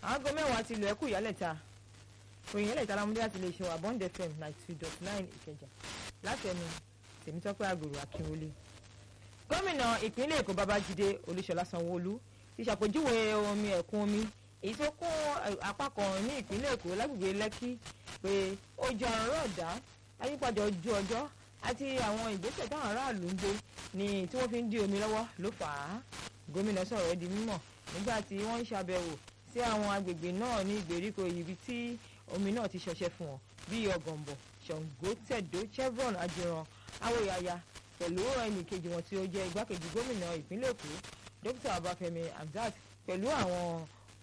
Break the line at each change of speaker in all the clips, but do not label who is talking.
aago mẹ́wàá ti lù ẹ́kù ìyálẹ̀ta òyìn ìyálẹ̀ta lámúdé láti lè ṣe wà bond fm ninety two dot nine ìkẹjà látẹnu tèmítọ́pẹ́ àgòrò akínwólé gómìnà ìpínlẹ̀ èkó babájídé olúṣọlá sanwóolu ti ṣàpèjúwe omi ẹ̀kún omi èyí tó kún apá kan ní ìpínlẹ̀ èkó lágbègbè lẹ́kì pé ojú àrùn rọ̀dá ayípadà ojú ọjọ́ àti àwọn ìgbésẹ̀ táwọn aráàlú ń gbé ní tí wọ́n fi ń dí omi lọ́wọ́ ló fà á gómìnà sọ̀rọ̀ di mímọ̀ nígbà tí wọ́n ń ṣàbẹ̀wò sí àwọn agbègbè náà ní ìgbèríko ibi tí omi náà ti ṣọṣẹ́ fún wọn bíi ọ̀gànbọ̀ ṣàngó tẹ̀dó chevron ajiran awòyàyà pẹ̀lú ẹnì kejì wọn tí ó jẹ́ igbákejì gómìnà ìpínlẹ̀ èkó dókítà ọbáfẹ́mi hamzat pẹ̀lú àwọn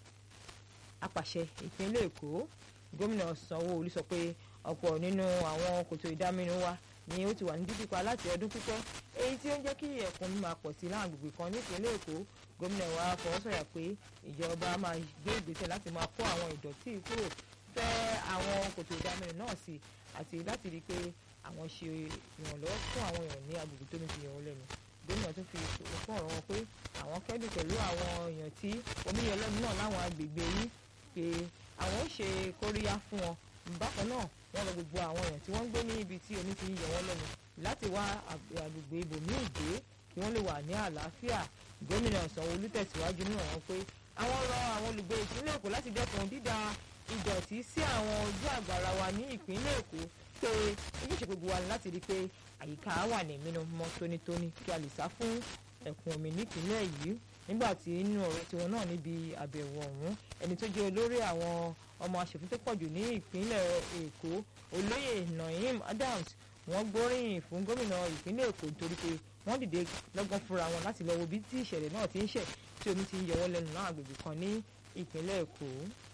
apàṣẹ ìpínlẹ̀ èkó gómìnà sanwó-olu sọ pé ọ̀pọ̀ nínú àwọn kòtò ìdáminú wa ni ó ti wà ní dídípa láti ọdún pípẹ́ èyí tí ó ń jẹ́ kí ẹ̀kún mi máa pọ̀ sí láwọn agbègbè kan nípínlẹ̀ èkó gómìnà wa fọwọ́sọ̀yà pé ìjọba máa gbé ìgbésẹ̀ láti máa kó àwọn ìdọ̀tí kúrò fẹ́ àwọn kòtò ìdáminú náà sí àti láti rí i pé àwọn ṣe ìrànlọ́wọ́ fún àwọn èèyàn ní agbègbè tó ní fi yẹn lẹ́nu gómìnà tún fi fún ọ̀rọ̀ wọn pé àwọn kẹ́dùn pẹ̀lú àwọn èèyàn tí omi yẹn lẹ́nu náà láwọn agbègbè yìí pé àwọn ó ṣe kóríyá fún wọn bákan náà wọ́n lọ gbogbo àwọn èèyàn tí wọ́n ń gbé ní ibi tí omi ti ń yẹ wọ́n lẹ́nu láti wá agbègbè ibòmíì gbé kí wọ́n lè wà ní àlàáfíà gómìnà sanwó-olú tẹ̀síwájú ní ọ̀rọ̀ pé àwọn rọ àwọn olùgbé ìpínlẹ̀ èkó láti dẹ́kun dídà ìdọ̀tí sí àwọn ojú àgbàrá wa ní ìpínlẹ̀ èkó pé ojúṣe gbogbo wa ni láti rí i pé àyíká wà ní mímọ́ tónítóní kí a lè sá fún ẹ̀kún omi nípínlẹ̀ yìí nígbà tí nínú ọ̀rọ̀ tiwọn náà níbi àbẹ̀wò ọ̀hún ẹni tó jẹ́ olórí àwọn ọmọ aṣòfin tó pọ̀jù ní ìpínlẹ̀ èkó olóyè naim adams wọ́n gbóríyìn fún gómìnà ìpínlẹ̀ èkó nítorí pé wọ́n dìde lọ́gán fúnra wọn láti lọ wo bí tí ìṣẹ̀lẹ̀ náà ti ń ṣẹ̀ tí omi ti ń yọ wọ́n lẹ́nu náà àgbègbè kan ní ìpínlẹ̀ èkó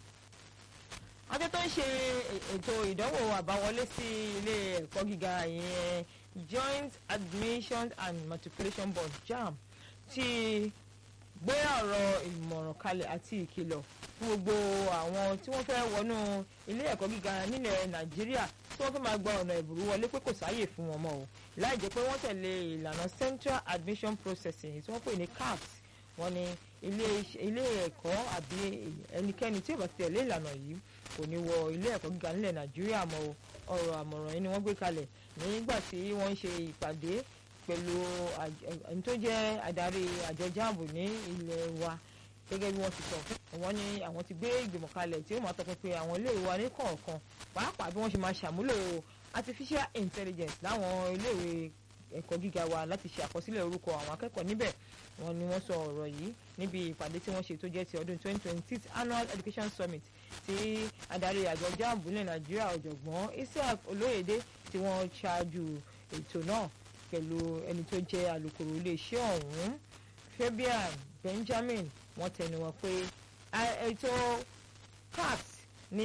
ọjọ́ tó ń ṣe ètò ìdánwò àbáwọlé sí ilé ẹ̀kọ́ gíga ìyẹn joint admission and matriculation board jamb ti gbé ọ̀rọ̀ ìmọ̀ràn kalẹ̀ àti ìkìlọ̀ fún gbogbo àwọn tí wọ́n fẹ́ wọnú ilé ẹ̀kọ́ gíga nílẹ̀ nàìjíríà tí wọ́n fẹ́ máa gba ọ̀nà ìbùrú wọlé pé kò sáàyè fún wọn mọ́ o láì jẹ́ pé wọ́n tẹ̀lé ìlànà central admission processing tí wọ́n pè ní caps wọ́n ní ilé ẹ̀kọ́ àbí ẹnikẹ́ni tí ò bá ti tẹ̀lé ìlànà yìí kò ní wọ ilé ẹ̀kọ́ gíga nílẹ̀ nàìjíríà mọ́ o ọ̀rọ̀ àmọ̀ràn yìí ni wọ́n gbé kalẹ̀ nígbà tí wọ́n ń ṣe ìpàdé pẹ̀lú ẹni tó jẹ́ adarí àjọ jáàbù ní ilẹ̀ wa gẹ́gẹ́ bí wọ́n ti sọ wọ́n ní àwọn ti gbé ìgbìmọ̀ kalẹ̀ tí ó máa tọpinpin àwọn iléèwé wa ní kọ̀ọ̀kan pàápàá bí wọ́n ṣe máa ṣàmúlò artificial intelligence láwọn iléèwé ẹ̀kọ́ gíga wa láti ṣe àkọsílẹ̀ orúkọ àwọn akẹ́kọ̀ọ́ níbẹ̀ wọ́n ní wọ́n sọ ọ̀rọ̀ yìí níbi ìpàdé tí wọ́n ṣe tó jẹ́ ti ọdún 2026 annual education summit tí adarí àjọ jáàbù ní nàìjíríà ọ̀jọ̀gbọ́n isaac olóyèdè tí wọ́n ṣáájú ètò náà pẹ̀lú ẹni tó jẹ́ alukoro iléeṣẹ́ ọ̀hún fabian benjamin wọ́n tẹnu wọn pé ètò caps